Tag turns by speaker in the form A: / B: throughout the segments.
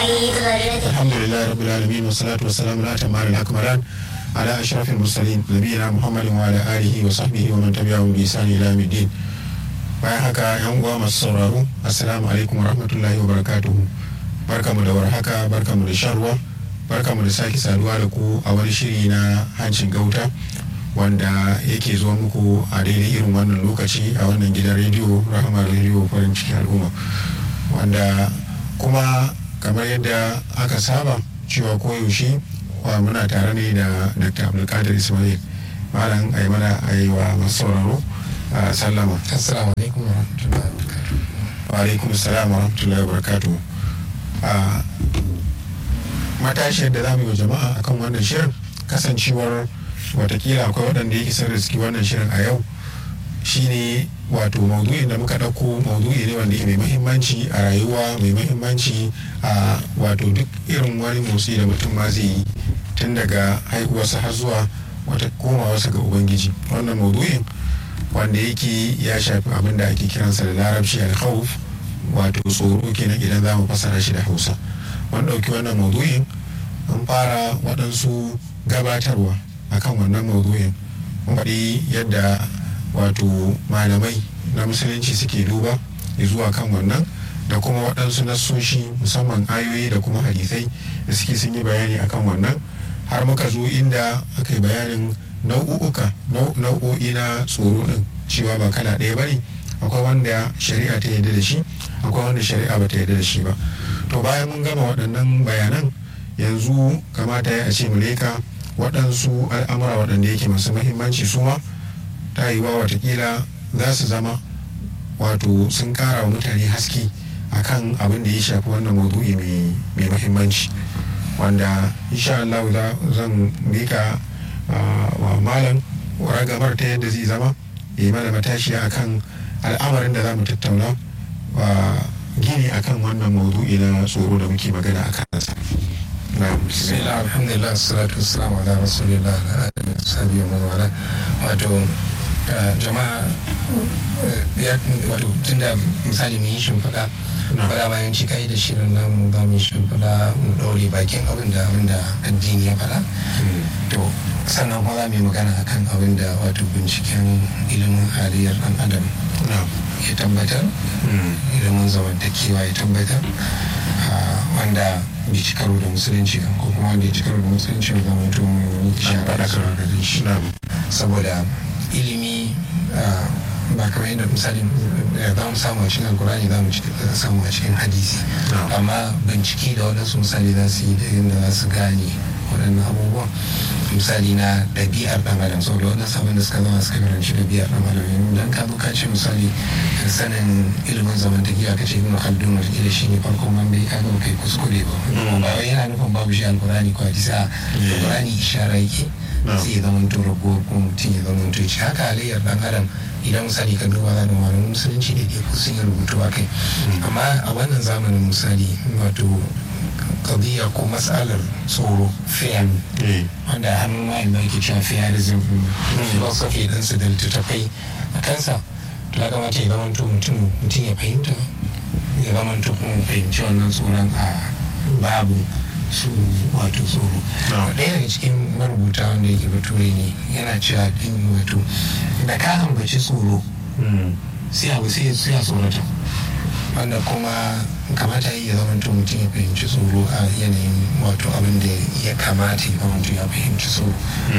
A: الحمد لله رب العالمين والصلاة والسلام على أتمان الأكملان على أشرف المرسلين نبينا محمد وعلى آله وصحبه ومن تبعهم بإحسان إلى يوم الدين bayan haka yan uwa masu sauraro assalamu alaikum wa rahmatullahi wa barakatuhu barkamu da warhaka barkamu da shan ruwa barkamu da sake saduwa da ku a wani shiri na hancin gauta wanda yake zuwa muku a daidai irin wannan lokaci a wannan gidan rediyo rahama rediyo farin cikin al'umma wanda kuma kamar yadda aka saba cewa koyaushe wa muna tare ne da dr abdulkadir ismail malam a yi mana a yi wa masu sauraro a sallama
B: assalamu alaikum wa rahmatullahi wa barakatuh
A: wa alaikum salam wa rahmatullahi wa barakatuh a matashiyar da za mu yi wa jama'a akan wannan shirin kasancewar watakila akwai waɗanda yake sun riski wannan shirin a yau shine wato maudu'in da muka ɗauko maudu'i ne wanda mai mahimmanci a rayuwa mai mahimmanci a wato duk irin wani motsi da mutum ma zai yi tun daga haihuwarsa har zuwa wata komawarsa ga ubangiji wannan maudu'in wanda yake ya shafi abin da ake kiransa da larabci alkhawf wato tsoro kenan idan za mu fassara shi da hausa mun ɗauki wannan maudu'in an fara waɗansu gabatarwa akan wannan maudu'in mun faɗi yadda wato malamai na musulunci suke duba zuwa kan wannan da kuma waɗansu nassoshi musamman ayoyi da kuma hadisai da suke sun yi bayani akan wannan har muka zo inda aka yi bayanin nau'uka nau'o'i na tsoro ɗin cewa ba kala ɗaya ba ne akwai wanda shari'a ta yarda da shi akwai wanda shari'a ba ta yarda da shi ba to bayan mun gama waɗannan bayanan yanzu kamata ya ce mu leka waɗansu al'amura waɗanda yake masu mahimmanci su ma ta yi wa watakila za su zama wato sun kara wa mutane haske akan abin da ya shafi wannan maudu'i mai mahimmanci wanda insha Allah zan mika wa malam ragamar ta yadda zai zama ya yi mana matashiya akan al'amarin da za mu tattauna wa gini akan wannan maudu'i na tsoro da muke magana a kansa.
B: bismillah alhamdulillah salatu wassalamu ala rasulillah ala alihi wa sahbihi wa wala wato jama'a ya wato tunda misali mu yi shimfiɗa faɗa bayan ci kai da shirin namu za mu yi shimfiɗa mu ɗaure bakin abin da abin da addini ya faɗa to sannan kuma za mu yi magana akan abin da wato binciken ilimin halayyar ɗan adam ya tabbatar ilimin zamantakewa ya tabbatar wanda bai ci karo da musulunci kan ko kuma wanda ya ci karo da musulunci ga mutum mai shara da shi saboda ilimi ba kamar yadda misali za mu samu a cikin alkurani za mu samu a cikin hadisi amma bincike da waɗansu misali za su yi da yadda za su gane waɗannan abubuwan misali na ɗabi'ar ɗan adam saboda waɗansu abin da suka zama suka karanci ɗabi'ar ɗan adam idan ka zo ka ce misali sanin ilimin zamantakewa ka ce ibn khaldun wata shi ne farkon wanda ya kaga kai kuskure ba ba wai yana nufin babu shi alkurani ko hadisi a alkurani ishara yake sai ya zama to rago ko mutum ya zama to haka halayyar ɗan adam idan misali ka duba da malamin musulunci da ko sun yi rubutu a kai amma a wannan zamanin misali wato kabiya ko matsalar tsoro fear wanda hannun wayan da ake cewa fearism philosophy din su da littattafai a kansa to ya kamata ya zama to mutum mutum ya fahimta ya zama to kuma fahimci wannan tsoron a babu su wato tsoro ɗaya daga cikin marubuta wanda yake bature ne yana cewa ɗin wato da ka ambaci tsoro sai abu sai ya tsorata wanda kuma kamata ya zama to mutum ya fahimci tsoro a yanayin wato abin da ya kamata ya zama ya fahimci tsoro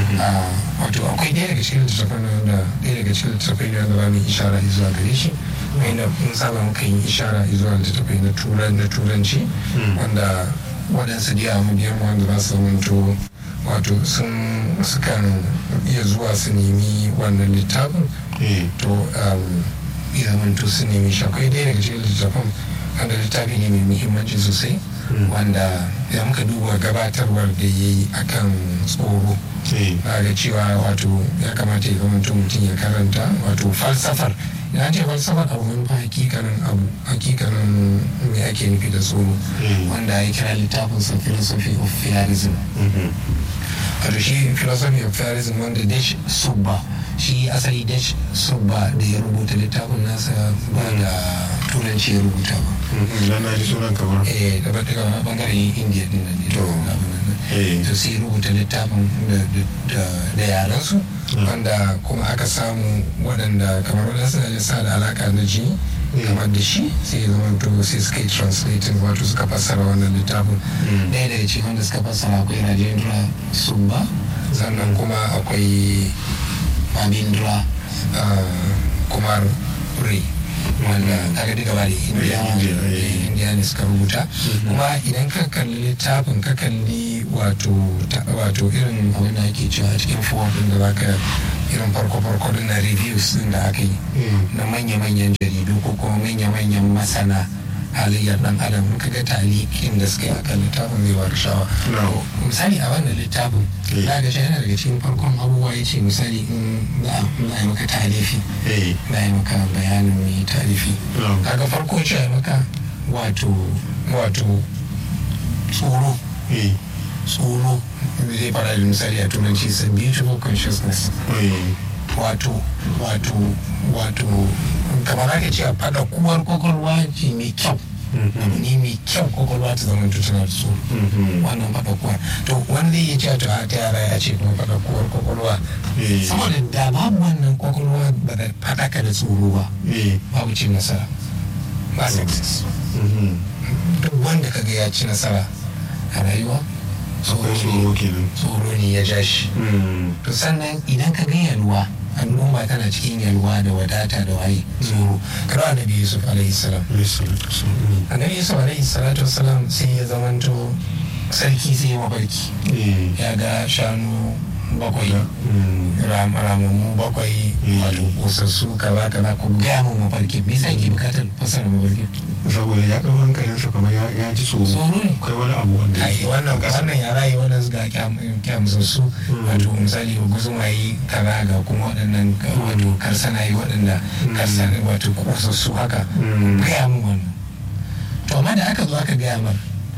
B: wato akwai ɗaya daga cikin littattafai da ɗaya daga cikin littattafai da za mu ishara zuwa gare shi wanda mun saba muka yi ishara zuwa littattafai na turanci wanda waɗansu diya mabiyan wanda za su zamanto wato sun sukan iya zuwa su nemi wannan littafin to ya zamanto su nemi shi akwai ɗaya daga cikin littafin wanda littafi ne mai muhimmanci sosai wanda ya muka duba gabatarwar da ya yi akan tsoro ga cewa wato ya kamata ya zamanto mutum ya karanta wato falsafar ya ce falsafar abu manufa hakikanin abu hakikanin me ake nufi da tsoro wanda ya kira littafinsa philosophy of fearism wato shi philosophy of fearism wanda dash subba shi asali dash subba da ya rubuta littafin nasa ba da turanci ya rubuta ba
A: dan na ji sunan kamar
B: eh da daga bangaren indiya din nan ne
A: To. Eh.
B: to sai rubuta littafin da- da- da yaran su
A: Mm.
B: wanda kuma aka samu waɗanda kamar waɗansu da sa da alaka da jini
A: Mm.
B: kamar da shi sai ya zama to sai suka yi translating wato suka fassara wannan littafin
A: Mm.
B: ɗaya daga cikin wanda suka fassara akwai rajendra sumba sannan kuma akwai babindra ah, kumar ray wanda kaga duka ba da indiya
A: India, eh.
B: eh, indiya ne suka rubuta
A: Mhm.
B: kuma idan ka kalli littafin ka kalli wato ta- wato irin abin da ake cewa a cikin form din da zaka irin farko farko din na reviews din da aka yi
A: Mm.
B: na manya-manyan jaridu ko kuma manya-manyan masana halayyar dan adam in ka ga talikin da suka yi akan littafin zai ba da shawa
A: No.
B: misali a wannan littafin
A: Eh.
B: za ga shi yana daga cikin farkon abubuwa ya ce misali in za a za a yi maka talifi
A: eh
B: za a yi maka bayanin mai talifi
A: No.
B: kaga farko ce a yi maka wato wato tsoro
A: eh
B: tsoro zai fara da misali a turanci is a beautiful consciousness
A: eh
B: wato wato wato kamar aka ce a fada kuwar kwakwalwa ce mai kyau
A: Mhm.
B: abu ne mai kyau kwakwalwa ta zama tana da tsoro
A: Mhm.
B: wannan fada kuwar to wanda ya ce to a ta yara ya ce kuma fada kuwar kwakwalwa
A: Eh.
B: saboda da babu wannan kwakwalwa ba da fadaka da tsoro ba
A: eh
B: babu cin nasara ba success
A: Mhm.
B: duk wanda kaga ya ci nasara a rayuwa
A: akwai tsoro kenan
B: tsoro ne ya ja shi
A: Mm.
B: to sannan idan ka ga yalwa al'umma tana cikin yalwa da wadata da waye tsoro kada annabi yusuf alaihi salam
A: Alayhi salatu wassalam.
B: annabi yusuf alaihi salatu wasalam sai ya zamanto sarki sai ya mafarki
A: eh
B: ya ga shanu bakwai
A: Mm.
B: ram- ramammu bakwai
A: Mm.
B: wato kosassu kaza kaza ku gaya mun mafarki me yasa ke bukatar fasara mafarki
A: saboda ya ɗau hankalinsa kamar ya ya ji tsoro
B: Tsoro ne.
A: akwai wani abu wanda
B: ai wannan wannan yara yi wannan ga kyamsassu
A: Mm.
B: wato misali guzumayi kaza ga kuma waɗannan ka- wato karsanayi waɗanda
A: Mm.
B: karsana wato kosassu haka
A: Mm.
B: gaya mun wannan to amma da aka zo aka gaya mar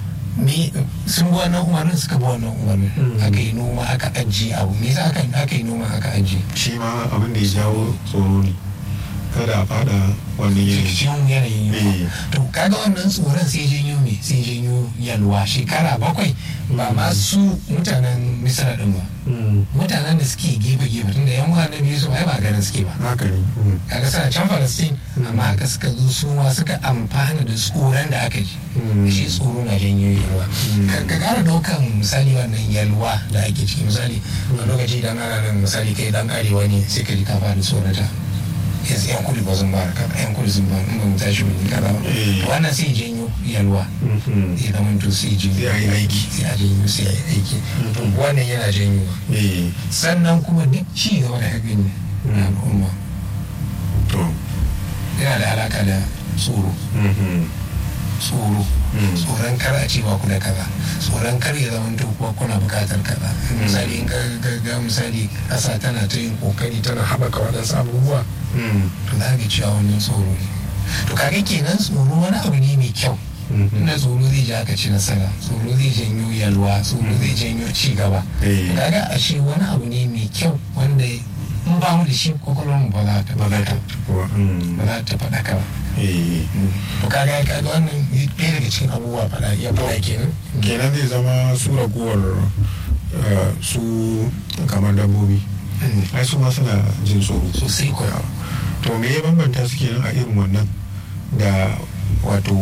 B: me sun bi wannan umarnin suka bi wannan umarnin
A: Mm.
B: aka yi noma aka ajiye abu me yasa aka aka yi noma aka ajiye
A: shi ma abin da ya jawo tsoro ne kada a fada wannan yanayi
B: cikin yanayin yunwa
A: Eh.
B: to kaga wannan tsoron sai janyo me sai janyo yalwa shekara bakwai ba ma su mutanen misra din ba
A: Mm.
B: mutanen da suke gefe gefe tunda yan uwan da biyu su ai ba ganin suke ba
A: haka ne Mm.
B: kaga suna can Palestine amma haka suka zo su ma suka amfana da tsoron da aka ji
A: Mm.
B: shi tsoro na janyo yalwa
A: Mm.
B: ka ka kara daukan misali wannan yalwa da ake ciki misali a lokaci idan ana nan misali kai dan arewa ne sai ka ji ka fara tsorata yanzu yan kudu ba sun ba ka yan kudu sun ba in ba mu tashi mun yi kaza ba
A: Eh.
B: To wannan sai janyo yalwa
A: Mhm.
B: sai zama to sai janyo
A: Sai a yi aiki.
B: sai a janyo sai a yi aiki To
A: Mhm.
B: wannan yana janyowa
A: eh
B: sannan kuma duk ci gaba da hakan ne na
A: Mm.
B: al'umma
A: to
B: yana da alaka da tsoro
A: Mhm.
B: tsoro
A: Mm.
B: tsoron kar a ce ba ku da kaza tsoron kar ya zama to kuwa kuna bukatar kaza misali in ka ga- ga misali ƙasa tana ta yin kokari tana haɓaka waɗansu abubuwa
A: Mm.
B: to za ka cewa wannan tsoro ne to kaga kenan tsoro wani abu ne mai kyau
A: Mhm.
B: inda tsoro zai ja ka ci nasara tsoro zai janyo yalwa tsoro zai janyo ci gaba
A: Eh.
B: kaga ashe wani abu ne mai kyau wanda in ba mu da shi kwakwalwar mu ba za ta
A: ba za ta kuwa Mm.
B: ba za ta faɗa ka ba
A: eh
B: to kaga kaga wannan ɗaya daga cikin abubuwa faɗa iya faɗa kenan
A: kenan zai zama su raguwar eh, su kamar dabbobi
B: Mm.
A: ai su ma suna jin tsoro
B: sosai kuwa
A: to me ya bambanta su kenan a irin wannan da wato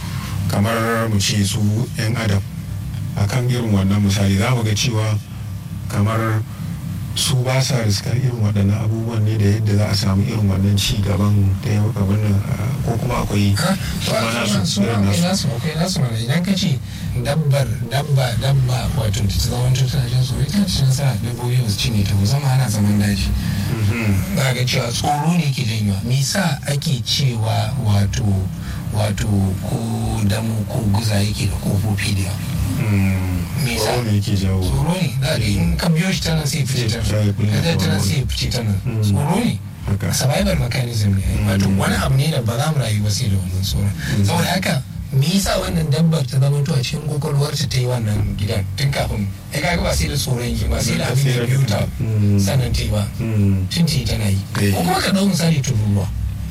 A: kamar mu ce su 'yan adam akan irin wannan misali za mu ga cewa kamar su ba sa riskar irin waɗannan abubuwan ne da yadda za a samu irin wannan ci gaban da ya abin nan ah, ko kuma akwai
B: Ha?
A: su
B: To,
A: ma
B: a-
A: nasu
B: su ma
A: irin
B: akwai
A: nasu
B: nasu akwai nasu mana idan ka ce dabbar dabba dabba wato ta zama wancan tana jin tsoro ita ce nasara dabbobi ba su cinye ta ba zama ana zaman daji
A: Mhm.
B: za ga cewa tsoro ne ke janyowa me yasa ake cewa wato wato ko damu ko guza yake da kofofi da yawa
A: Mm.
B: Me yasa?
A: tsoro ne yake jawo
B: tsoro ne da in ka biyo shi tana sai fice ta
A: Sai ya kulle
B: nan tana
A: tsoro.
B: sai fice ta nan
A: Mm.
B: tsoro ne
A: haka
B: survival mechanism ne wato
A: Mm.
B: wani abu ne da ba za mu rayu ba sai da wannan tsoron saboda haka me yasa wannan dabbar ta zama to a cikin kwakwalwar ta yi wannan gidan tun kafin ya kaga ba sai da tsoron yi ba sai da abin da biyu ta
A: Mm.
B: sannan ta yi ba
A: Mm.
B: tun ta yi tana yi
A: Eh.
B: ko kuma ka ɗau misali tururuwa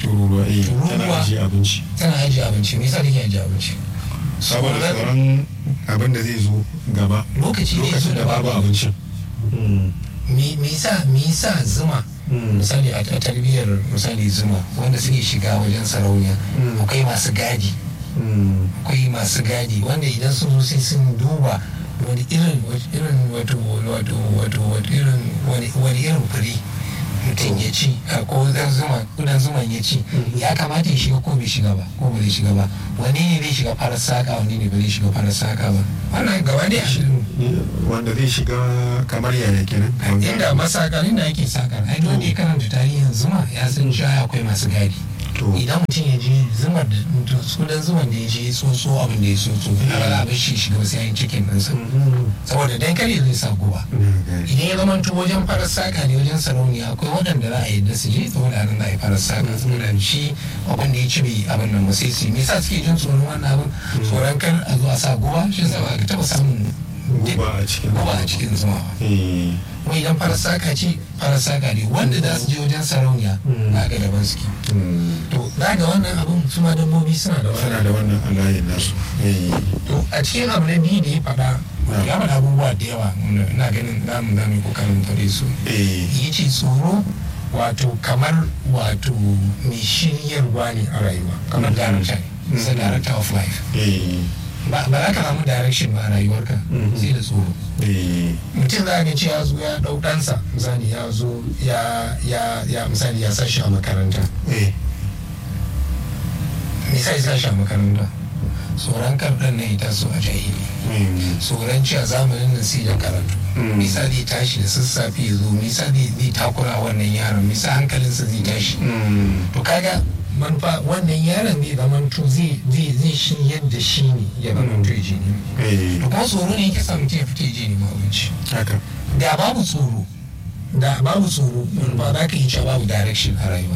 A: tururuwa eh
B: Tururuwa.
A: tana ajiye abinci
B: tana ajiye abinci me yasa take ajiye abinci
A: saboda
B: Tsoron-
A: tsoron abin da zai zo gaba
B: lokaci ne
A: lokacin da babu abincin
B: me me yasa me yasa zuma misali a a tarbiyyar misali zuma wanda suke shiga wajen sarauniya
A: Mm.
B: akwai masu gadi akwai masu gadi wanda idan sun zo sai sun duba wani irin irin wato wato wato wato irin wani wani irin fure mutum ya ci a ko dan zuma kudan zuman ya ci
A: Mhm.
B: ya kamata ya shiga ko bai shiga ba ko bai shiga ba wani ne zai shiga farar saka wani ne bai shiga farar saka ba wannan gaba da
A: wanda zai shiga kamar yaya kenan
B: inda masakarin da ake sakar ai wanda ya karanta tarihin zuma ya san cewa akwai masu gadi
A: to
B: idan mutum ya je zumar da sunan zuman da ya je ya tsotso abin da ya tsotso a ba za a bar shi shiga wasu yayin cikin ɗinsa saboda dan kare zai sa guba idan ya zama wajen farar saka ne wajen sarauniya akwai waɗanda za a yi da su je saboda a nan za a yi farar saka saboda shi abin da ya ci bai abin nan ba sai su yi me yasa suke jin tsoron wannan abin tsoron kar a zo a sa guba shi yasa ba ka taɓa samun
A: guba a cikin
B: guba a cikin zuma ba
A: eh
B: wai idan farar saka ce farar saka ne wanda za su je wajen sarauniya
A: Mm.
B: za ga daban suke
A: mm.
B: to za ga wannan abin su ma dabbobi suna da
A: suna
B: wannan
A: da wannan alayin nasu eh
B: to a cikin abu na biyu da ya faɗa ya faɗa abubuwa da yawa wanda ina ganin za mu za mu yi kokarin fare su
A: eh
B: ya ce tsoro wato kamar wato mai shiryarwa ne a rayuwa kamar
A: Mhm.
B: director ne is a director of life
A: eh
B: ba ba za ka samu direction ba a rayuwarka
A: Mhm.
B: sai da tsoro
A: eh
B: mutum za ga ce ya zo ya ɗau ɗansa misali ya zo ya ya ya misali ya sa shi a makaranta
A: eh
B: misali sa shi a makaranta tsoron karɗan na ita so a jahili
A: mm.
B: tsoron cewa zamanin nan sai da karatu
A: Mm.
B: misa zai tashi da sassafe ya zo misa zai zai takura wannan yaron misa hankalinsa zai tashi
A: Mm.
B: to kaga manufa wannan yaron zai zamanto zai zai zai shi yadda shi ne ya zamanto ya je ne
A: eh
B: to kuma tsoro ne yake sa mutum ya fita ya je ne ma abinci
A: haka
B: da babu tsoro da babu tsoro ba za ka yi cewa babu direction a rayuwa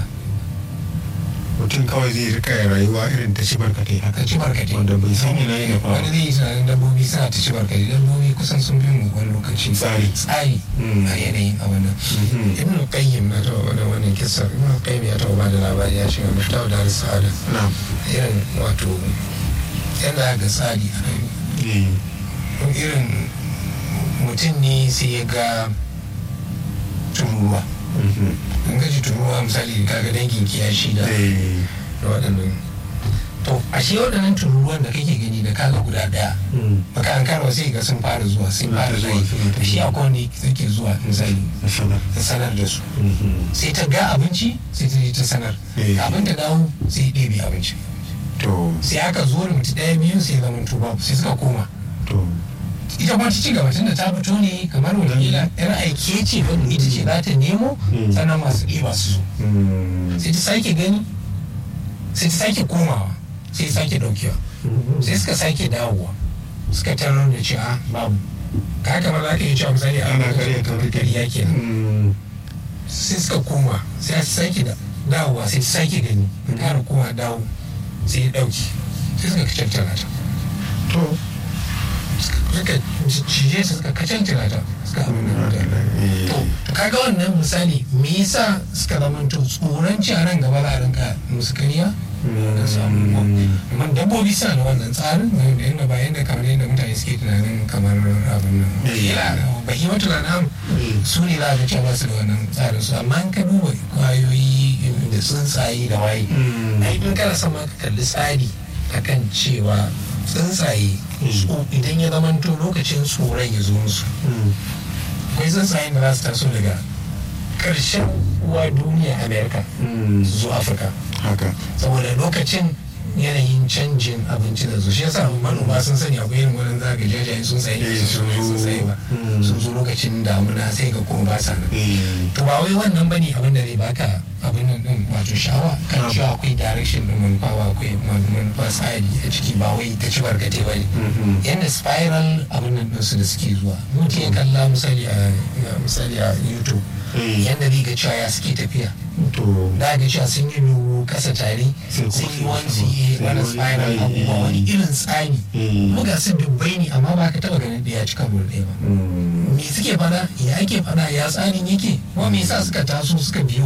A: mutum kawai zai rika rayuwa irin ta ci barkatai haka
B: ka ci barkatai
A: wanda bai san ina yana
B: wani
A: fara
B: zai yi tunanin dabbobi suna ta ci barkatai dabbobi kusan sun fi mu wani lokaci
A: Tsari.
B: tsari
A: Mm.
B: a yanayin abin nan
A: Mhm.
B: ibn qayyim na taɓa wani wannan kisa ibn qayyim ya taɓa bada labari ya ce wa muftahu da sa'ada
A: na'am
B: irin wato yana ga tsari a rayuwa
A: eh
B: irin mutum ne sai ya ga tururuwa
A: mhm.
B: in gaji tururuwa misali kaga dangin kiyashi da
A: eh
B: da waɗannan to ashe waɗannan tururuwan da kake gani da kaga guda ɗaya
A: mm.
B: baka an karo sai ga sun fara zuwa sun
A: Suna ta
B: fara
A: zuwa,
B: zuwa
A: suna ta
B: shi
A: zuwa.
B: akwai wanda suke zuwa misali
A: na sanar
B: ta sanar da su
A: Mhm.
B: sai ta ga abinci sai ta je ta sanar
A: Eh.
B: abin ta dawo sai ya ɗebe abinci
A: to
B: sai aka zo da mutu ɗaya biyu sai zama tuba sai suka koma
A: to
B: ita kuma ta ci gaba tunda ta fito ne kamar wakila yar aike ce wanda ita ce za ta nemo
A: Mm.
B: sannan masu ɗiba su zo
A: mm.
B: sai ta sake gani sai ta sake komawa sai sake ɗaukewa
A: Mhm.
B: sai suka sake dawowa suka tarar da cewa babu ka kamar za ka yi cewa misali a
A: ana karya ta
B: kamar ƙarya kenan
A: Mm.
B: sai suka koma sai ta sake da dawowa sai ta sake gani ta ƙara koma dawo sai ya ɗauki sai suka kacantana ta
A: to
B: suka cije su suka kacantana ta suka abin da ta
A: eh.
B: to to kaga wannan misali me yasa suka zamanto tsoron ci a nan gaba za a rinka musu kariya da su abubuwa amma dabbobi suna da wannan tsarin da yadda ba yadda kamar yadda mutane suke tunanin kamar abin nan
A: Eh.
B: bahi wata rana su ne za a ga cewa ba su da wannan tsarin su amma in ka duba kwayoyi da tsuntsaye da waye
A: Mm.
B: ai in kana son ma ka kalli tsari akan cewa tsuntsaye su idan ya zamanto lokacin tsoron ya zo musu
A: Mm.
B: akwai tsuntsayen da za su taso daga ƙarshen uwa duniya amerika
A: Mm.
B: su zo afirka
A: haka
B: saboda lokacin yanayin canjin abinci da su shi yasa manoma sun sani akwai irin wurin zaga jajaye sun tsaye
A: Eh,
B: sun
A: sun zo.
B: sun tsaye ba
A: Mm.
B: sun zo lokacin damuna sai ga kuma ba sa nan
A: eh.
B: to ba wai wannan bane abin da zai baka abin nan din wato sha'awa kan
A: Ah.
B: cewa akwai direction din manufa ba akwai man- manufa tsari a ciki ba wai ta ci barkatai ba ne
A: Mhm.
B: yadda spiral abin nan ɗinsu da suke zuwa mutum ya kalla misali a a- misali a youtube
A: Eh.
B: yadda zai ga cewa ya suke tafiya
A: to
B: da ga cewa sun yi nuhu kasa tare
A: Sai
B: sun
A: kuma
B: yi wani
A: sai
B: su yi
A: kuma-
B: wani
A: sai
B: spiral
A: wani
B: abubuwa
A: layi,
B: wani
A: eh.
B: irin tsari
A: Eh.
B: kuma ga su dubbai ne amma ba ka taba ganin ɗaya cika gudu ɗaya ba
A: Mm.
B: me suke fada ya ake fada ya tsarin yake kuma me yasa suka taso suka biyo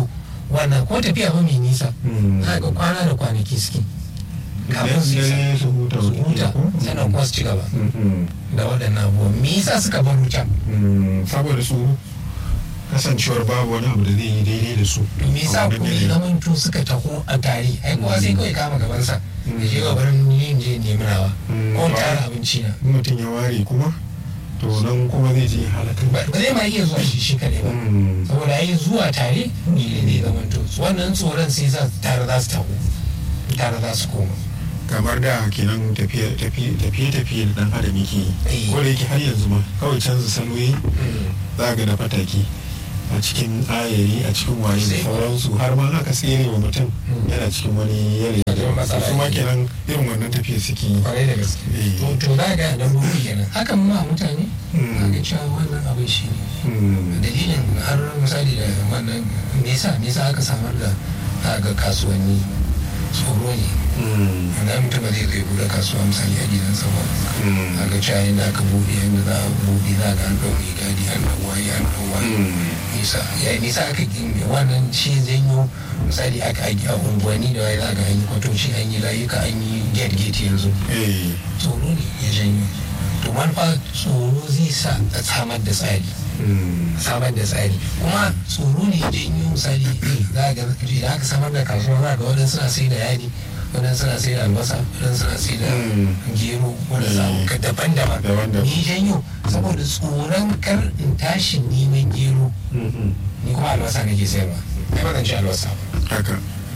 B: wannan ko tafiya ba mai nisa
A: Mm.
B: za ga kwana da kwanaki suke kafin su isa
A: Dare su huta
B: su
A: wata
B: huta
A: ko?
B: sannan kuma su ci gaba
A: Mhm.
B: da waɗannan abubuwan me yasa suka bar can
A: Mm, saboda su kasancewar babu wani abu da zai yi daidai da su
B: to me yasa
A: a wannan
B: kuma
A: yanayi.
B: ya zamanto suka taho a tare ai kowa sai kawai kama gabansa da je ga barin yin je nemi nawa
A: Mm.
B: ko in tara abinci na
A: in mutum ya ware kuma to nan kuma zai je halakar
B: ba ba zai ma iya zuwa shi shi kaɗai ba
A: Mm.
B: saboda ai zuwa tare ne ne zamanto wannan tsoron sai sa tare za su taho tare za su koma
A: kamar da kenan tafiye-tafiye da dan adam yake
B: Eh.
A: yi ko da yake har yanzu ma kawai canza salo yi za ga na fataki a cikin ayari a cikin waye da
B: Sai.
A: sauransu har ma aka tsere wa mutum
B: Mm.
A: yana cikin wani yanayi
B: Wajen matsala
A: su ma
B: yake.
A: kenan irin wannan tafiye suke yi
B: kwarai da gaske
A: Eh.
B: to to za ga dabbobi kenan hakan ma mutane
A: Mm.
B: za ga cewa wannan abin shi ne
A: Mm.
B: dalilin har misali da wannan me yasa me yasa aka samar da za ga kasuwanni tsoro ne
A: Mm.
B: wanda mutum ba zai zai bude kasuwa misali a gidansa ba
A: Mm.
B: a ga cewa yadda aka buɗe yadda za a buɗe za ga an ɗau mai gadi an ɗau waye an ɗau waye
A: Mm.
B: nisa ya nisa aka gini wannan shi janyo misali aka a a unguwanni da waye za ga an yi kwatoci an yi layuka an yi gate gate yanzu
A: Eh.
B: tsoro ne ya janyo to manufa tsoro zai sa a samar da tsari
A: Mm.
B: samar da tsari kuma tsoro ne ya janyo misali za ga idan aka samar da kasuwa za ga waɗansu suna sai da yadi waɗansu suna sai da albasa waɗansu suna sai da
A: Mm.
B: gero waɗansu abubuwa daban-daban
A: Daban-daban.
B: ni janyo saboda tsoron kar in tashi neman gero
A: Mhm.
B: ni kuma albasa nake sayarwa ai ba zan ci albasa ba
A: haka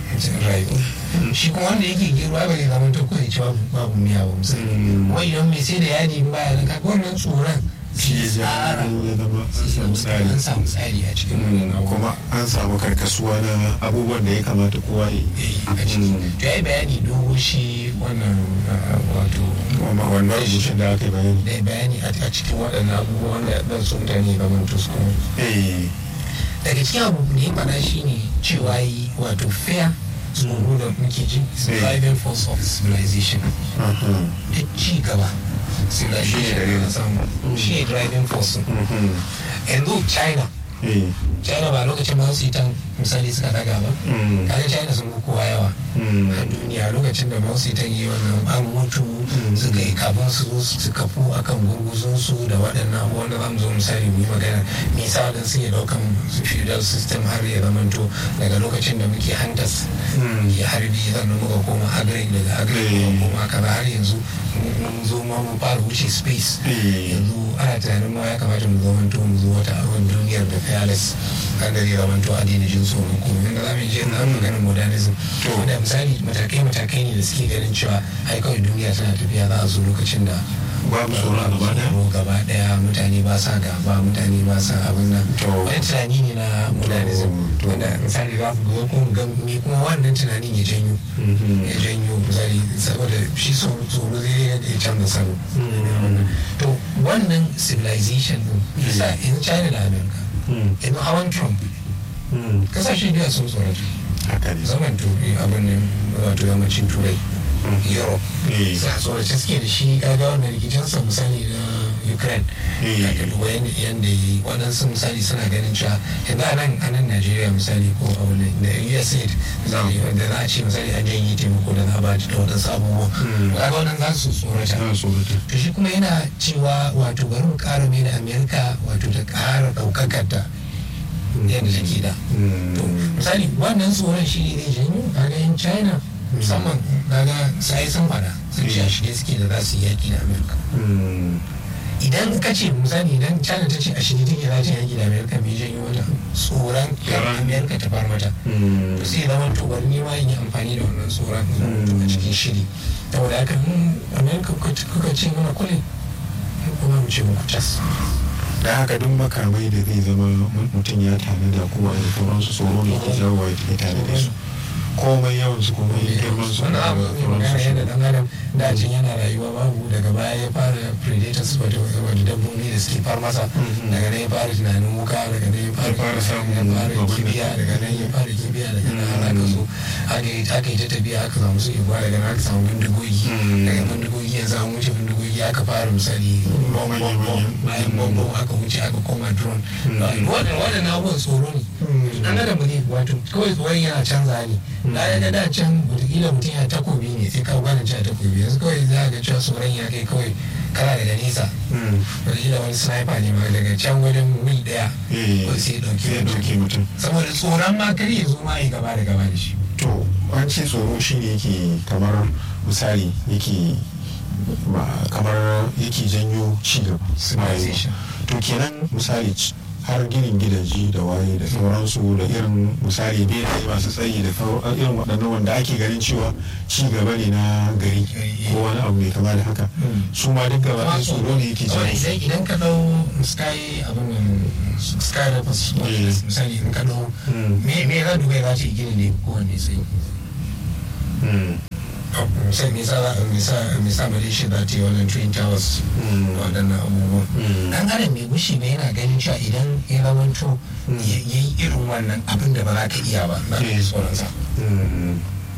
B: rayu shi kuma wanda yake gero ai ba zai zama to kawai ci babu babu miya ba misali
A: Mm.
B: kuma idan mai sai da yadi in baya nan kaga wannan tsoron
A: shi ya ja
B: tsara
A: ya zama an
B: sai
A: samu tsari
B: an samu tsari a cikin wannan
A: Mm,
B: abu
A: kuma an samu karkasuwa na abubuwan da ya kamata kowa ya yi
B: a ciki
A: Mm.
B: to ya yi bayani dogo shi wannan uh, wato
A: Kuma wannan rubutun da aka yi bayani
B: da ya bayani a a cikin waɗannan abubuwan wanda ɗan su mutane ga mantus kuma
A: eh
B: daga cikin abu da ya faɗa shi ne cewa yi wato fair tsoro da muke ji is
A: Eh.
B: driving force of civilization
A: aha.
B: da ci gaba civilization
A: Shi ne dalilin.
B: na samu shi ne driving force
A: Mhm.
B: yanzu china
A: eh
B: china ba lokacin ma su yi ta misali suka daga ba
A: Mm.
B: kaga china sun fi kowa yawa
A: Mm.
B: a duniya lokacin da mausi ta yi wannan an mutu suka yi kafin su zo su kafu akan gurguzun su da waɗannan abubuwan da zamu zo misali mu yi magana me yasa waɗansu suke ɗaukan feudal system har ya zamanto daga lokacin da muke hantas
A: Mm.
B: ya harbi sannan muka koma agri daga agri
A: Eh.
B: muka koma kaza har yanzu mun zo ma mu fara wuce space
A: Eh.
B: yanzu ana tunanin ma ya kamata mu zamanto mu zo wata abin duniyar da fearless kan da zai zamanto a daina jin tsoron komai inda za mu je na maganin modernism
A: To.
B: wanda misali matakai matakai ne da suke ganin cewa ai kawai duniya tana tafiya za a zo lokacin da
A: babu tsoron gaba daya
B: tsoro gaba daya mutane ba sa gaba mutane ba sa abin nan
A: To.
B: wani tunani ne na modernism
A: To.
B: wanda misali za ku ga kuma ga me kuma wannan tunanin ya janyo
A: Mhm.
B: ya janyo misali saboda shi tsoro tsoro zai ya canza salo
A: Mm.
B: to wannan civilization din yasa in china da america
A: Mm.
B: in hawan trump
A: Mm.
B: kasashe biya sun tsorata
A: haka ne
B: zaman turai abin nan wato yammacin turai
A: Mm.
B: europe
A: Eh.
B: sai a tsorace suke da shi kaga wannan rikicinsa misali na ukraine
A: Eh.
B: da ka duba yadda yadda yi waɗansu misali suna ganin cewa yanzu a nan a nan najeriya misali ko abu ne da usaid misali wanda za a ce misali an janye taimako da za a ba da waɗansu abubuwa
A: Mm.
B: kaga wannan za su tsorata
A: Za su tsorata.
B: to shi kuma yana cewa wato bari mu ƙara mai da amerika wato ta ƙara ɗaukakar ta yadda take da
A: Mm.
B: to misali wannan tsoron shi ne zai janyo kaga yan china musamman kaga sai sun fada sun ce a shirye suke da za su yi yaƙi da amerika
A: Mm.
B: idan ka ce misali idan china ta ce a shirye take za ta yi yaƙi da amerika mai janyo mata tsoron kan
A: Tsoron.
B: amerika ta far mata
A: Mm.
B: to sai zama to bari ni ma in yi amfani da wannan tsoron a cikin shiri saboda haka in amerika kuka- kuka ce mana kule kuma mu ce muku cas
A: da haka duk makamai da zai zama mutum ya tanada kowa da sauransu tsoro ne ke jawo ya tare da su komai yawan su komai girman su
B: wani abu ne magana yadda dan adam dacin yana rayuwa babu daga baya ya fara predators wato wato dabbobi da suke far masa daga nan ya fara tunanin wuka daga nan ya
A: Ya fara samun
B: ya fara
A: abin da-
B: kibiya daga nan ya fara kibiya daga nan har aka zo aka yi aka yi ta tafiya aka samu su igwa daga nan aka samu bindigogi
A: Mm.
B: daga bindigogi yanzu an wuce bindigogi aka fara misali bom bom bom bayan bom bom aka wuce aka koma drone waɗannan waɗannan abubuwan tsoro ne an adam ne wato kawai tsoron yana canza ne da ya ga da can wataƙila mutum ya takobi ne sai ka gwanin cewa takobi yanzu kawai za ga cewa tsoron ya kai kawai kana daga nesa wataƙila wani sniper ne ma daga can wajen mil ɗaya kawai sai ya ɗauki
A: ya
B: mutum
A: dauke mutum
B: saboda tsoron ma kar ya zo ma ya gaba da gaba da shi
A: to an ce tsoro shi ne yake kamar misali yake ba- kamar yake janyo ci gaba
B: Civilization.
A: to kenan misali c- har ginin gidaje da waye da sauransu da irin misali benaye masu tsayi da sau- irin waɗannan wanda ake ganin cewa ci gaba ne na gari ko wani abu mai kama da haka su ma duk gaba ɗaya tsoro ne yake
B: Saboda
A: janyo su.
B: idan idan ka ɗau sky abin nan sky rappers
A: Eh.
B: misali in ka ɗau
A: Mm.
B: me me za dubai za ta yi gini ne kowanne sai
A: Mm.
B: sai me sa me sa me sa malaysia za ta yi wannan twin towers
A: Mm.
B: waɗannan abubuwan
A: Mm.
B: dan adam mai gushi ne yana ganin cewa idan ya zamanto ya yi irin wannan abin da ba za ka iya ba za ka yi
A: Mm.
B: tsoronsa
A: Mm.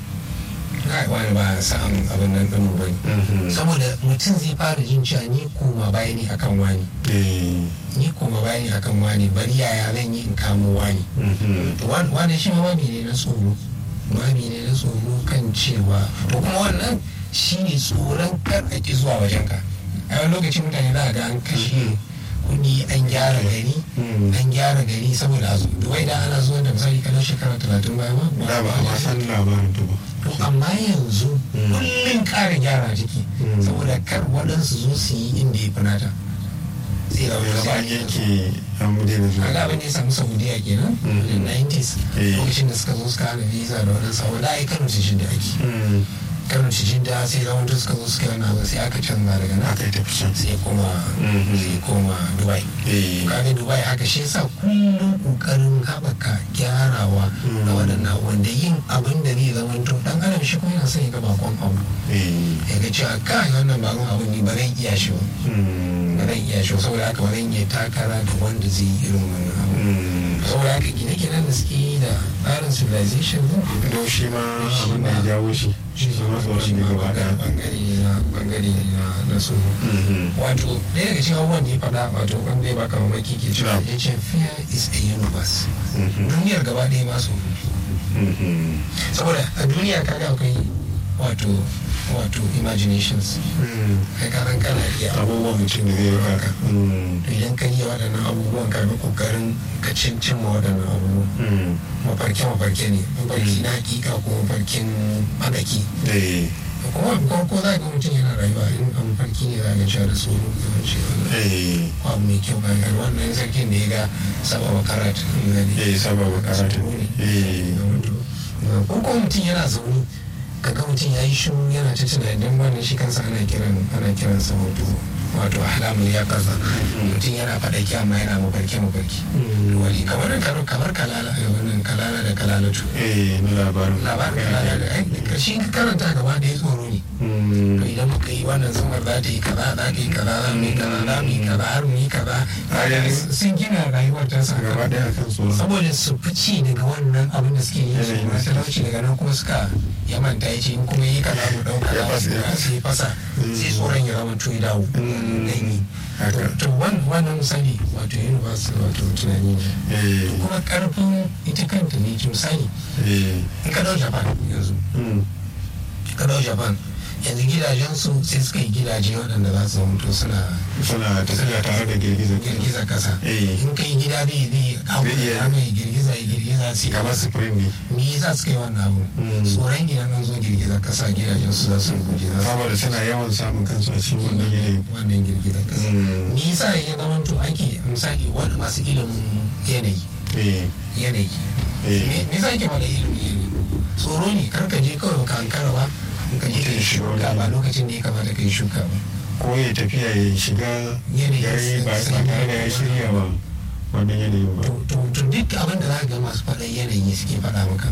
B: kai wani ba sa'an abin nan ɗin ba ne
A: Mhm.
B: saboda mutum zai fara jin cewa ni koma baya ne akan wani
A: Eh.
B: ni koma baya ne akan wani bari yaya zan yi in kamo wani
A: Mhm.
B: Wan- wani shi ma wani ne na tsoro wani ne na tsoro kan cewa ko kuma wannan shi ne tsoron kar a ki zuwa wajen ka a wani lokacin mutane za a ga an kashe kuɗi an gyara gari
A: Mm.
B: an gyara gari saboda a zo duwai da ana zuwa da misali kalau shekara talatin baya ma
A: da ba a ma san labarin ta ba
B: to amma yanzu
A: Mm.
B: kullum ƙara gyara jiki
A: Mm.
B: saboda kar waɗansu zo su yi inda ya fi nata sai da wani
A: yanzu an yanke an daina zuwa
B: kaga abin da ya samu saudiya kenan
A: Mm.
B: wajen 90s
A: Eh.
B: lokacin da suka zo suka hana visa da wadansu abu da ai kano cikin da ake
A: Mm.
B: kano cikin da sai zama suka zo suka yi wani abu sai aka canza daga nan
A: aka yi tafi can
B: sai ya koma
A: Mhm.
B: sai ya koma dubai
A: Eh.
B: kaga dubai haka shi yasa kullum kokarin haɓaka gyarawa
A: Mm.
B: da waɗannan wanda yin abin da zai zama to dan adam shi kuma yana son ya ga bakon abu
A: Eh.
B: ya ga cewa kai wannan bakon abu ni ba zan iya shi ba
A: Mm.
B: ba zan iya shi ba saboda haka ba zan iya takara da wanda zai yi irin wannan abu
A: Mm.
B: saboda haka gine-ginen da suke yi da tsarin civilization din
A: don shi ma abin da ya jawo shi shi ma tsoron ne gaba daya
B: bangare ne na bangare ne na na su
A: Mhm.
B: wato ɗaya daga cikin abubuwan da ya faɗa wato wanda ya baka mamaki ke cewa
A: Na'am.
B: ya ce fear is a universe
A: Mhm.
B: duniyar gaba ɗaya ma tsoro
A: Mhm.
B: saboda a duniya kaga akwai wato wato imaginations
A: Mm.
B: kai ka san kana iya
A: abubuwan mutum da zai raka Mm.
B: to idan ka iya waɗannan abubuwan ka ga kokarin ka cin cimma waɗannan abubuwan
A: Mm.
B: mafarke mafarke ne mafarki na hakika ko mafarkin madaki
A: Eh.
B: kuma ko ko za ga mutum yana rayuwa in a mafarki ne za ga cewa da tsoro yawanci wannan
A: Eh.
B: ko abu mai kyau kan gani wannan sarkin da ya ga saba makarat
A: Eh, sababa karatu. Eh.
B: ko ko mutum yana zaune kaga mutum ya yi shiru yana ta tunani don wannan shi kansa ana kiran ana kiran sa wato wato alamul ya kaza mutum yana faɗaki amma yana mafarki mafarki
A: Mm.
B: wani kamar kamar kamar kalala eh, wannan kalala da kalalatu
A: Eh, na labarin.
B: labarin kalala da ai karshe ka karanta gaba da ya tsoro ne
A: Mm.
B: to idan muka yi wannan zamar za ta yi kaza za ta yi kaza za mu yi kaza za mu yi kaza har mu yi kaza
A: Bayan-
B: sun gina rayuwar ta sa
A: Gaba daya kan tsoron.
B: saboda su fice daga wannan abin da suke yi su
A: Yanayin
B: ma
A: da suke.
B: talauci daga nan kuma suka ya manta ya ce in kuma yi kaza mu ɗauka
A: Ya
B: za
A: fasa,
B: su
A: ya fasa.
B: sai fasa sai tsoron ya zama to ya dawo
A: Mm.
B: dan yi
A: Haka.
B: to wan- wannan misali wato universe wato tunani ne
A: Eh.
B: to kuma karfin ita kanta ne misali
A: Eh.
B: in ka dau japan yanzu
A: Mm.
B: ka dau japan yanzu gidajensu sai suka yi gidaje waɗanda za su zama suna
A: Suna tafiya tare da girgizar kasa.
B: girgiza kasa
A: Eh.
B: in ka yi gida zai zai hau
A: Zai iya-
B: da mai girgiza ya girgiza sai
A: Kamar spring ne.
B: me yasa suka yi wannan abu
A: Mm.
B: tsoron gidan an zo girgiza kasa gidajen su za su rubuce za su
A: Saboda suna yawan samun kansu a cikin wannan yanayi.
B: wannan girgizar kasa
A: Mm.
B: me yasa ya zama to ake misali wani masu ilimin yanayi
A: Eh.
B: yanayi
A: Eh.
B: me me yasa ake faɗa ilimin yanayi tsoro ne kar ka je kawai ka ankara ba ka je ka yi shuka ba lokacin da ya kamata ka yi shuka ba
A: Ko ya tafiya ya shiga
B: Yanayi
A: gari ba ba tare da ya shirya ba. wannan yanayin ba
B: to to duk abin da za ka ga masu faɗan yanayi suke faɗa maka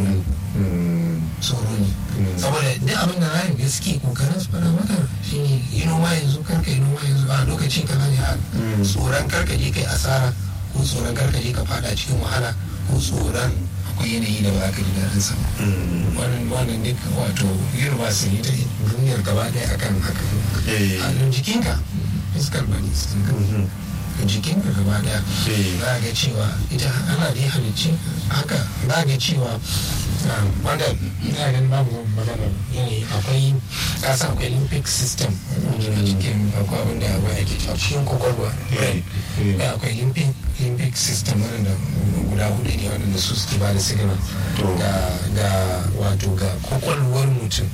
B: tsoro ne saboda duk abin da za ka ga suke kokarin su faɗa maka shine yi noma yanzu karka yi noma yanzu a lokaci kaza ne a tsoron karka je kai asara ko tsoron karka je ka fada cikin wahala ko tsoron akwai yanayi da ba za ka ji daɗin sa wannan wannan duk wato girma su yi ta duniyar gaba ɗaya akan haka a jikinka fiskal bane jikinka gaba ɗaya za ga cewa ita ana da ya halicci haka za ga cewa wanda ina ganin babu magana yanayi akwai kasa akwai olympic system a cikin akwai abin da akwai ake a cikin kwakwalwa da akwai olympic olympic system wadanda guda hudu ne wadanda su suke ba da signal ga wato ga kwakwalwar mutum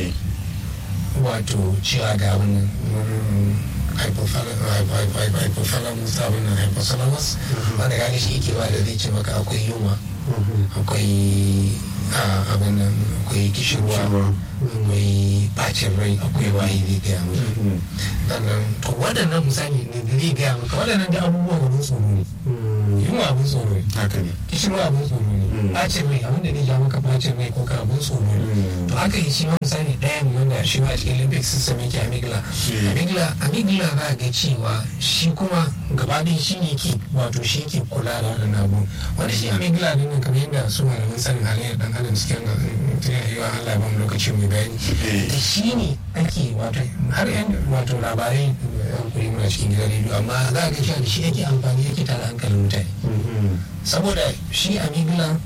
B: wato cewa ga abin hypothalamus abin nan hypothalamus wanda kaga shi yake ba da zai ce maka akwai yunwa akwai abin nan akwai kishirwa akwai bacin rai akwai waye zai gaya maka sannan to waɗannan misali ne da zai gaya maka waɗannan da abubuwan abin tsoro ne yunwa abin tsoro ne
A: haka ne
B: kishirwa abin tsoro ne bacin rai abin da zai ja maka bacin rai ko ka abin tsoro ne to haka yi shi ma misali ɗaya ne wanda shi ma cikin olympic system yake amigla amigla amigla za ga cewa shi kuma gabaɗin shi ne ke wato shi ke kula da waɗannan abu wanda shi amigla din nan kamar yadda su malamin sanin halayyar ɗan adam suke yi wa Allah ban lokaci mai bayani da shi ne ake wato har yan wato labarai yan kuri muna cikin gidan rediyo amma za ga cewa da shi ake amfani yake tara hankalin mutane saboda shi amigla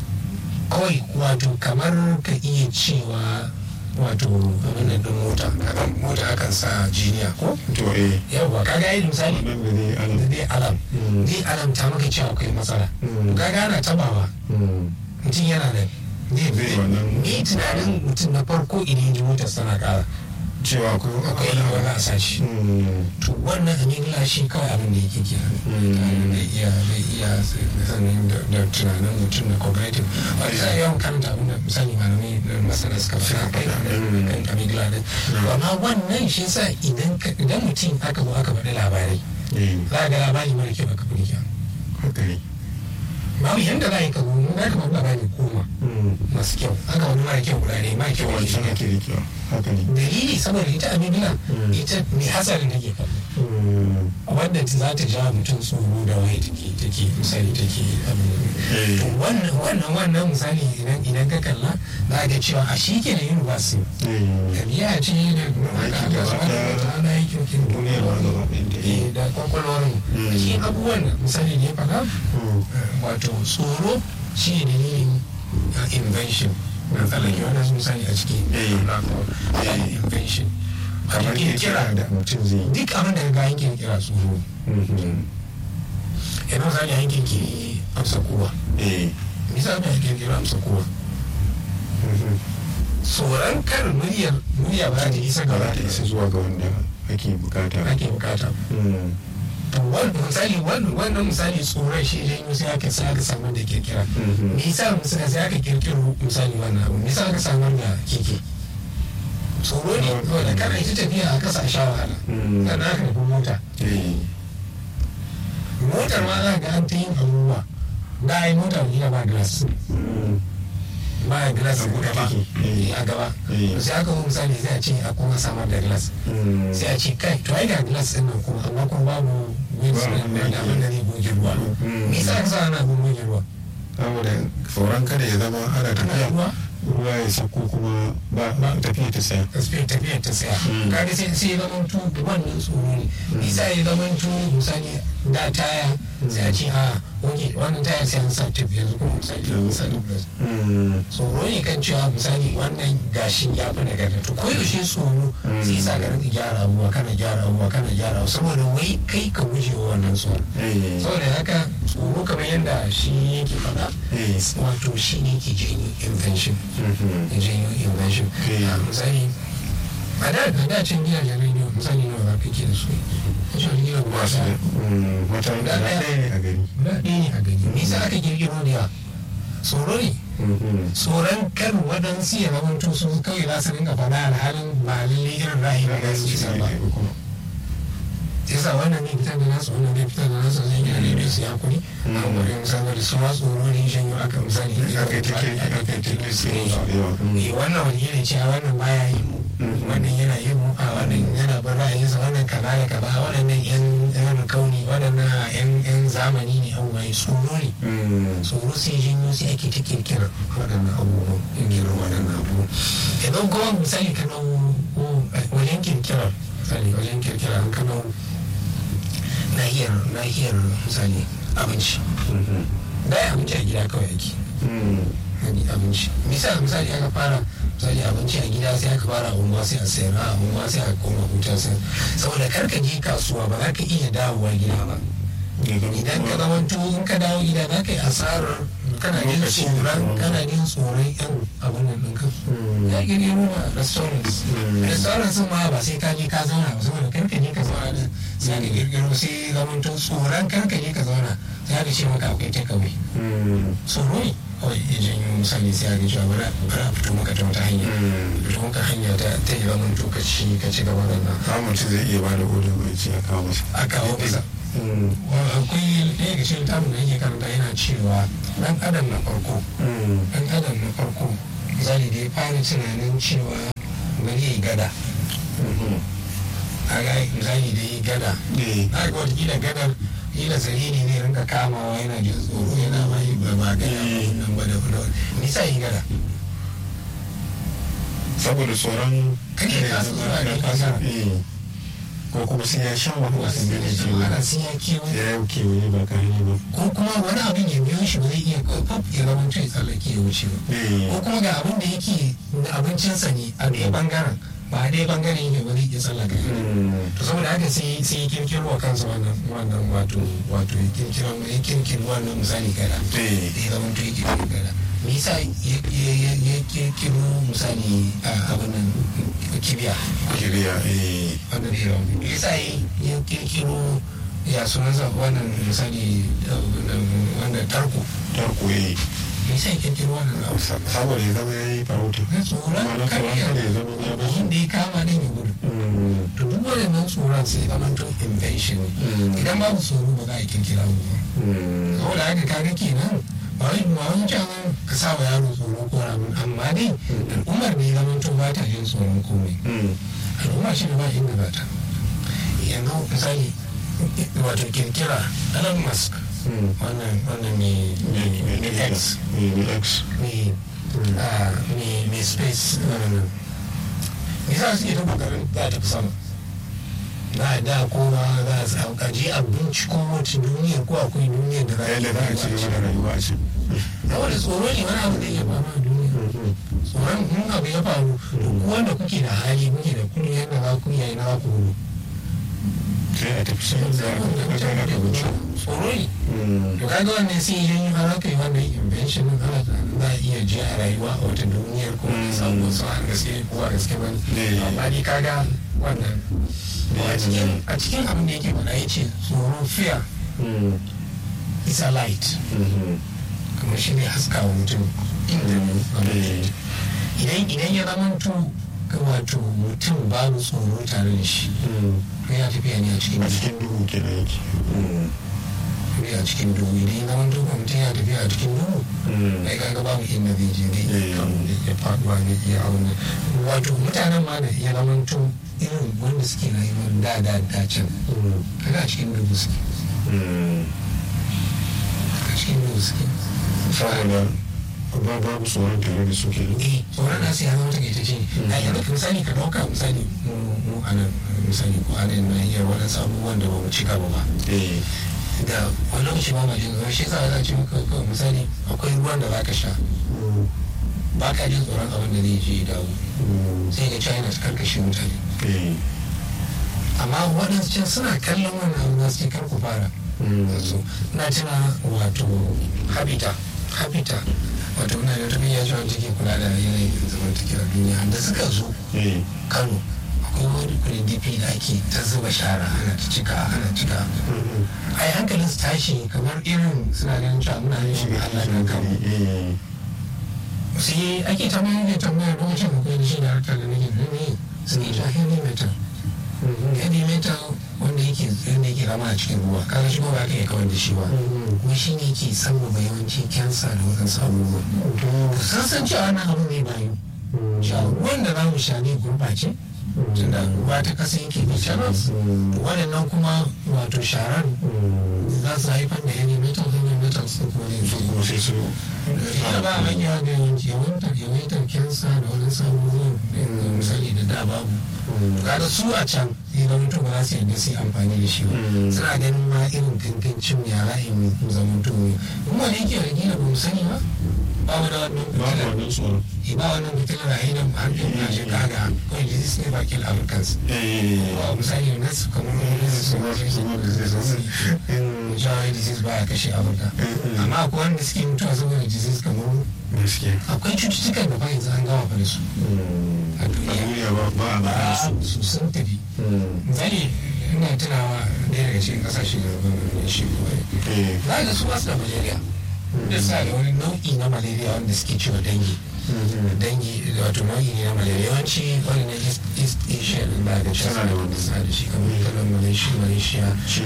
B: kawai wato kamar ka iya cewa wato abin da mota mota akan sa jiniya ko
A: to eh
B: yawa kaga yi misali
A: nan da dai alam
B: da dai alam dai alam ta maka cewa akwai matsala kaga ana tabawa mutum yana da
A: Zai wannan-
B: ne tunanin mutum na farko idan ya ji motar sana kara
A: cewa akwai
B: akwai wani a sashi to wannan amigla shi kawai abin da yake kira da iya da iya sanin da tunanin mutum da cognitive wani za a yawan karanta abin da misali malamai da masana suka fara kai kan amigla din to amma wannan shi yasa idan ka- idan mutum aka zo aka faɗi labarai
A: eh
B: za a ga labari mara kyau aka fi kyau
A: haka ne
B: babu yanda za a yi ka zo za ka faɗi labari goma masu kyau aka wani mara kyau guda ne mara kyau wani
A: wancan
B: shi
A: ake rikewa haka ne
B: dalili saboda ita amigla ita mai hasarin take kallo wadda za ta ja mutum tsoro da waye take take misali take abin
A: Eh.
B: to wannan wannan wannan misali idan idan ka kalla za ga cewa a shi ke da university ɗabi'a ce da
A: Aiki
B: aka
A: gaba
B: aka
A: ɗaya.
B: wata ana aikin kin
A: duniyar ma gaba ɗayanta, eh.
B: Eh, da kwakwalwar mu
A: Mm.
B: da shi abubuwan da misali ne faɗa wato tsoro shi ne dalilin uh, invention na tsallake wannan misali a ciki
A: Eh.
B: uh, invention
A: kamar
B: Wato
A: kirkira da mutum zai yi
B: duk abin da ga yankin kira tsoro yanzu misali a yankin ke amsa kowa
A: eh
B: misali a yankin kira amsa kowa tsoron kar muryar murya ba za ta isa
A: ba
B: ga
A: za ta isa zuwa ga wanda ake bukata ba.
B: ake bukata
A: Mm.
B: to wannan misali wannan wannan misali tsoron shi ne yau sai aka sai aka samar da kirkira
A: Mhm.
B: me yasa misali sai aka kirkiro misali wannan abu me yasa aka samar da keke tsoro ne saboda kana ita tafiya a kasa a sha wahala
A: Mm.
B: sannan aka nufi mota
A: eh
B: motar ma za ga an ta yin abubuwa da a yi mota gina ba glass
A: Mm.
B: ba glass
A: A
B: a
A: buɗe
B: gaba
A: take. Eh.
B: a gaba
A: Eh.
B: sai aka zo misali sai a ce a kuma samar da glass
A: Mm.
B: sai a ce kai to ai ga glass din nan kuma amma kuma babu wins
A: Ba abin da
B: da
A: yake-
B: abin da zai goge ruwa
A: Mm.
B: me yasa aka sa ana abin goge ruwa
A: saboda tsoron kada ya zama ana
B: ana
A: tafiya
B: ruwa
A: ruwa ya sako kuma ba ba tafiya ta saya
B: tafiyar tafiyar ta tsaya
A: Mm.
B: kaga sai sai ya zama tu wannan tsoro ne nisa ya zama tu misali da taya sai a ce a oke wannan taya sai an sa tip yanzu kuma misali an sa dublas
A: Mm.
B: tsoro ne kan cewa misali wannan gashin ya fi nagarta to ko yaushe tsoro sai sa ka rinka gyara abubuwa kana gyara abubuwa kana gyara abubuwa saboda wai kai ka guje wa wannan tsoro
A: eh
B: saboda haka tsoro kamar yadda shi yake faɗa
A: eh
B: wato shi ne ke janyo invention
A: Mhm.
B: ya janyo invention
A: Okay.
B: a misali a da da da can gidajen rediyo misali nawa za ka ke da su a can gidan guda
A: masu da
B: ɗaya
A: mm, wata
B: Guda
A: guda
B: ɗaya.
A: ɗaya ne a gari
B: guda ɗaya ne a gani me yasa aka kirkiro da yawa tsoro ne
A: Mhm.
B: tsoron kar waɗansu ya zamanto su kawai za su rinka faɗa alhalin ba lalle irin ra'ayin da su isa ba yasa wannan ne fitar da nasu wannan ne fitar da nasu zai yi rediyo su ya kuri a wurin saboda su ma tsoro ne shan yau aka misali
A: aka yi take aka yi take su yawa
B: eh wannan wani yana cewa wannan baya yi mu wannan yana yi mu a wannan yana bin ra'ayinsa wannan kaza da kaza waɗannan yan yan kauni waɗannan yan yan zamani ne abubuwa tsoro ne tsoro sai janyo sai ake ta kirkira waɗannan abubuwan kirkirar waɗannan abubuwan idan kuma misali ka ɗau wajen kirkirar misali wajen kirkira an ka ɗau nahiyar nahiyar misali abinci da abinci a gida kawai ake abinci misali misali aka fara misali abinci a gida sai aka fara unguwa sai a sayar a unguwa sai a koma hutar sai saboda karka je kasuwa ba za ka iya dawowa gida ba idan ka zama in ka dawo gida za ka yi asarar kana jin tsoron kana jin tsoron yan abin nan ɗinka ya gini nuna restaurants restaurants sun ma ba sai ka je ka zauna ba saboda karka je ka zauna din sai ka girgiro sai zaman to tsoron karka je ka zauna sai ka ce maka akwai takeaway tsoro ne kawai ya janyo misali sai a ga cewa bari a fito maka ta wata hanya fito maka hanya ta ta yi zaman to ka ci ka ci gaba da nan
A: samun ci zai iya bada gudun bai ci a kawo masa
B: a kawo masa akwai ɗaya ga cikin tamu da yake karanta yana cewa ɗan adam na farko ɗan adam na farko zali da ya fara tunanin cewa bari ya yi gada a ga zali da ya yi gada a ga wata gadar kila zariri ne rinka kamawa yana jin tsoro yana ma yi ba ba gada nan ba da fula nisa yi gada
A: saboda tsoron
B: kake ka tsoro a ne kasa
A: ko kuma sai ya sha wahala sun gane
B: ce
A: cewa
B: ana sai ya kewaye
A: ya yi kewaye ba kare ba
B: ko kuma wani abin ya biyo shi ba zai iya pop ya zama ya tsallake ya wuce ba ko kuma ga abin da yake da abincinsa ne a ɗaya bangaren ba a ɗaya bangaren yake ba zai iya tsallaka to saboda haka sai sai ya kirkiro wa kansa wannan wannan wato wato ya kirkiro ya kirkiro wannan misali gada da ya zama to ya kirkiro gada me yasa ya kirkiro misali abin nan kibiya
A: kiriya eh
B: wanda da yawa me yasa ya kirkiro ya sunansa wannan misali wanda tarko
A: tarko eh
B: me yasa ya kirkiro wannan abu
A: saboda ya zama ya yi farauta
B: na tsoron
A: Ma'ana tsoron
B: kariya
A: kada ya zama ya bashi.
B: wanda ya kama ne ya gudu to duk waɗannan tsoron sai zama to invention ne idan babu tsoro ba za a kirkira abu ba saboda haka kaga kenan ba wai ba wani can ka sa wa yaro tsoro ko ramin amma dai al'ummar ne zama to ba ta jin tsoron komai al'umma shi ne ba inda ba ta yanzu misali wato kirkira Elon Musk wannan wannan ne ne ne X
A: ne x
B: ne ah, ne ne space wannan me yasa suke ta kokarin za ta fi sama na da kowa za su hauka je a binciko wacce duniyar ko akwai duniyar da za a
A: yadda za a ci gaba da rayuwa a can
B: saboda tsoro ne wani abu da ya faru a duniya tsoron in abu ya faru to ku wanda kuke da hali kuke da kuɗi yadda za ku yi na za ku gudu
A: sai a tafi sai za a kuma gana ka wuce
B: tsoro ne to kaga wannan sai idan har aka yi wannan invention din ana tunanin za a iya je a rayuwa a wata duniyar ko a samu wasu a gaske ko a gaske ba
A: Ne.
B: amma dai kaga wannan a cikin a cikin abin da yake faɗa ya ce tsoro fear is a light kamar shi ne haska wa mutum inda abin yake. idan idan ya zamanto wato mutum babu tsoro tare da shi to ya tafiya ne a cikin
A: a cikin duhu kenan yake
B: tafiya a cikin duhu idan ya zamanto ba mutum ya tafiya a cikin duhu ai kaga babu inda zai je zai iya kan ya faduwa ne iya abin nan wato mutanen ma da ya zamanto irin wanda suke rayuwar da da da can kaga a cikin duhu suke a cikin duhu suke
A: saboda ba babu tsoron tare da su kenan
B: eh tsoron nasu ya zama takaitacce ne a yanzu misali ka dauka misali mu mu a nan misali ko a nan nahiyar waɗansu abubuwan da ba mu cika ba ba
A: eh
B: da wani lokaci ba ma jin zuwa shi yasa za a ce maka kawai misali akwai ruwan da za ka sha ba ka jin tsoron abin da zai je ya dawo sai ga china ta karkashe mutane
A: eh
B: amma waɗansu can suna kallon wannan abu za su ce kar ku fara so na tuna wato habita habita wato na da tafiya cewa take kula da yanayin zamantakewar duniya da suka zo
A: eh
B: kano akwai wani kudin dp da ake ta zuba shara ana ta cika ana cika ai hankalin su tashi kamar irin suna ganin cewa muna yin shi Allah kan kanmu
A: eh
B: sai ake tambayar da tambayar lokacin da kai da shi da harkar da nake da ne su ne cewa heavy metal heavy metal wanda yake zama a cikin ruwa kaga shi ba ka iya kawar da shi ba kuma shi ne ke sabbaba yawanci kyansa da waɗansu abubuwa ka san cewa wannan abu ne bayu cewa ruwan da za mu sha ne gurɓace tunda ruwa ta kasa yake da channels waɗannan kuma wato sharar za su haifar da heavy metal heavy metal su kuma ne su kuma sai su ita ba hanya da yawanci yawantar yawaitar kyansa da wani sabuwar misali da da babu kada su a can idan mutum ba za su yadda su yi amfani da shi ba suna ganin ma irin kankancin ya ra'ayin zamanto ne kuma da yake da gina ba mu sani ba ba mu da wannan
A: babu wannan tsoron
B: ba wannan fitilar a idan harkin na shi kaga kawai disease ne bakin africans ba misali na su kamar wani su jawai disease ba ya kashe afirka amma akwai wanda suke mutuwa saboda disease kamar
A: gaske
B: akwai cututtukan da ba yanzu an gama fa da su a
A: a
B: duniya
A: duniya ba ba a ba su
B: ba su sun tafi misali ina tunawa ɗaya daga cikin ƙasashe da ban shi
A: Eh.
B: za ga su basu da malaria da sa da wani nau'i na malaria wanda suke cewa dangi dangi wato nau'i ne na malaria yawanci wani na east east asia din ba da
A: Tana da wani.
B: sa da shi kamar kalan malaysia malaysia
A: shi